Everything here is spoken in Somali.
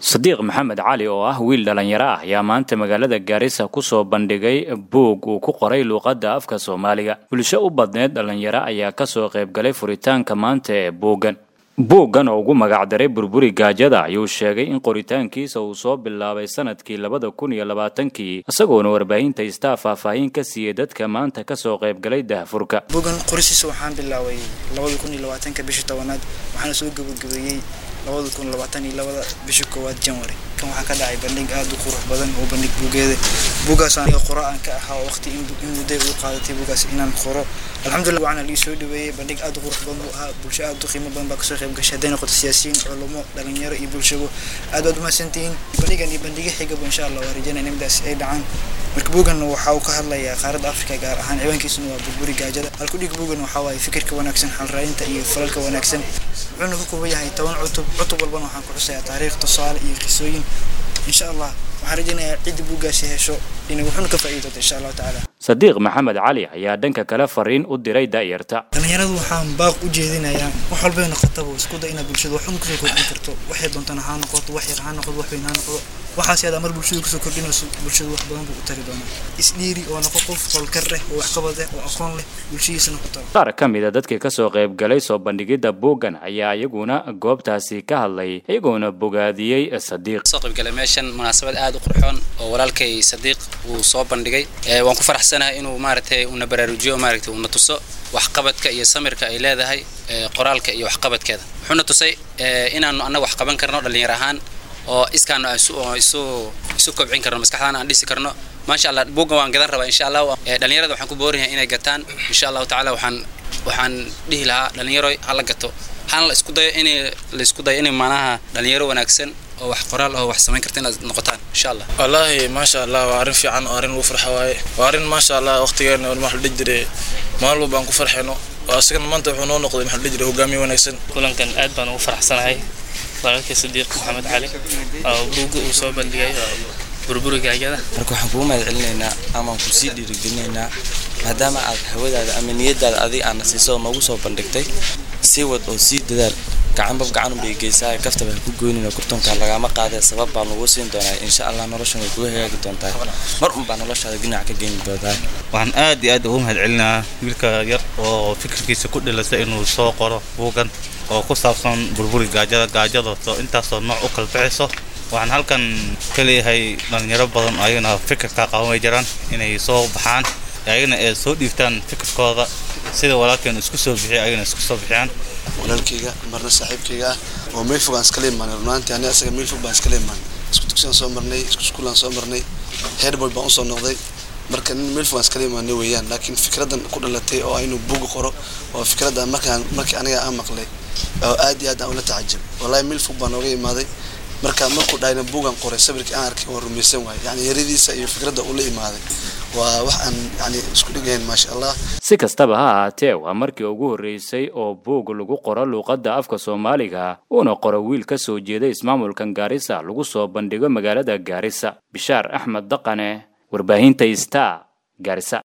sadiiq maxamed cali oo ah wiil dhallinyaro ah ayaa maanta magaalada gaarisa kusoo bandhigay buug uu ku qoray luuqadda afka soomaaliga bulsho u badneed dhallinyaro ayaa kasoo qaybgalay furitaanka maanta ee buuggan buuggan oo ugu magacdaray burburi gaajada ayuu sheegay in qoritaankiisa uu soo bilaabay sanadkii labada kun iyo labaatankii isagoona warbaahinta istaa faahfaahin ka siiyey dadka maanta kasoo qaybgalay dahfurka buuggan qorisiisa waxaan bilaabay labada kun iyo labaatanka bishii tobanaad waxaana soo gabagabeeyey labada kun labaatan iyo labada bishii koowaad janwari kan waxaa ka dhacay bandhig aada u qurux badan oo bandhig buugeeda buugaas aniga qoro aan ka ahaa waqti in mudday uu qaadatay buugaas inaan qoro alxamdulillah waxaana lii soo dhaweeyey bandhig aada u qurux badan buu ahaa bulsho aada u qiimo badan baa kasoo qayb gashay hadday noqoto siyaasiyiin culumo dhalinyaro iyo bulshabo aad baad umahadsantihiin bandhigan iyo bandhiga xigaba insha allah waa rajaynaya nimdaas ay dhacaan marka buugan waxa uu ka hadlayaa qaaradda afrika gaar ahaan ciwaankiisuna waa burburi gaajada halkudhig buugan waxaa waaye fikirka wanaagsan xalraadinta iyo falalka wanaagsan wuxuuna ka kooban yahay toban cutub cutub walbana waxaan ku xusayaa taariikh tusaale iyo qisooyin insha allah waxaan rajaynayaa cidda buuggaasi hesho inay wuxuuna ka faa'iidi doonto insha allahu tacaala sadiiq maxamed cali ayaa dhanka kale fariin u diray da'yarta dhalinyaradu waxaan baaq u jeedinayaa wax walbay noqotaba isku da inaad bulshada waxun kusoo kordhin karto waxay doontana ha noqoto wax yar ha noqdo wax weyn ha noqdo waxaas yadaa mar bulshada kusoo kordhinayso bulshada wax badan buu u tari doonaa isdhiiri oo noqo qof qolkar leh oo waxqabad leh oo aqoon leh bulshadiisana ku taro qaar ka mid a dadkii kasoo qaybgalay soo bandhigidda buuggan ayaa iyaguna goobtaasi ka hadlay iyagoona bogaadiyey sadiiq soo qaybgalay meeshan munaasabad aada u qurxoon oo walaalkay sadiiq uu soo bandhigay waan ku faraxsanahay inuu maaragtay una baraarujiyo maaragtay una tuso waxqabadka iyo samirka ay leedahay qoraalka iyo waxqabadkeeda wuxuuna tusay inaanu annaga wax qaban karno dhallinyar ahaan oo iskaanu isu isu kobcin karno maskaxdaana aan dhisi karno maasha allah buuggan waan gadan rabaa insha allah dhallinyarada waxaan ku boorinahay inay gataan insha allahu tacaala waxaan waxaan dhihi lahaa dhallinyaro hala gato hana la isku dayo in la isku dayo in maanaha dhalinyaro wanaagsan oo wax qoraal oo wax samayn karta inaad noqotaan insha allah wallaahi maasha allah waa arrin fiican oo arrin lagu farxa waaye waa arrin maasha allah waqtigeena waxa la dhihi jiray maalin walba aan ku farxayno asagana maanta wuxuu noo noqday maxaa la dhihi jiray hogaamiye wanaagsan kulankan aad baan ugu faraxsanahay walaalkay sadiiq maxamed cali oo buugga uu soo bandhigay burburi gaajada marka waxaan kugu mahad celinaynaa amaan ku sii dhiirigelinaynaa maadaama aad hawadaada ama niyadaada adiga aana siiso oo noogu soo bandhigtay sii wad oo sii dadaal gacanbab gacanun bay geysaa kaftaba ha ku goynina kurtoonka lagama qaadee sabab baa lagu siin doonaa insha allah noloshan way kuga hagaagi doontaa mar unbaa noloshaada dhinac ka geyni doontaa waxaan aad iyo aad ugu mahad celinaa wiilka yar oo fikirkiisa ku dhilasa inuu soo qoro buugan oo ku saabsan burburi gaajada gaajadaasoo intaasoo nooc u kala bixiso waxaan halkan ka leeyahay dhalinyaro badan ayagana fikirka qaban way jiraan inay soo baxaan ayagana ay soo dhiibtaan fikirkooda sida walaalkeen isku soo bixiya ayagana isku soo bixiyaan walaalkayga marna saaxiibkayga ah oo meel fog aan iskala imaanay runaantii ani asaga meel fog baan iskala imaanay isku dugsiyan soo marnay isku iskuulaan soo marnay headboy baan usoo noqday marka nin meel fog aan iskala imaanay weeyaan laakiin fikradan ku dhalatay oo inuu buuga qoro oo fikradda markaan markii aniga aan maqlay oo aad iyo aad aan ula tacajab wallahi meel fog baan nooga imaaday marka markuu dhahayna buugan qoray sawirkii aan arkay waan rumaysan waayay yani yaradiisa iyo fikradda uu la imaaday waa wax aan yani isku dhigayn maasha allah si kastaba ha ahaatee waa markii ugu horreysay oo buug lagu qoro luuqadda afka soomaaliga uuna qoro wiil ka soo jeeda ismaamulkan gaarisa lagu soo bandhigo magaalada gaarisa bishaar axmed daqane warbaahinta star gaarisa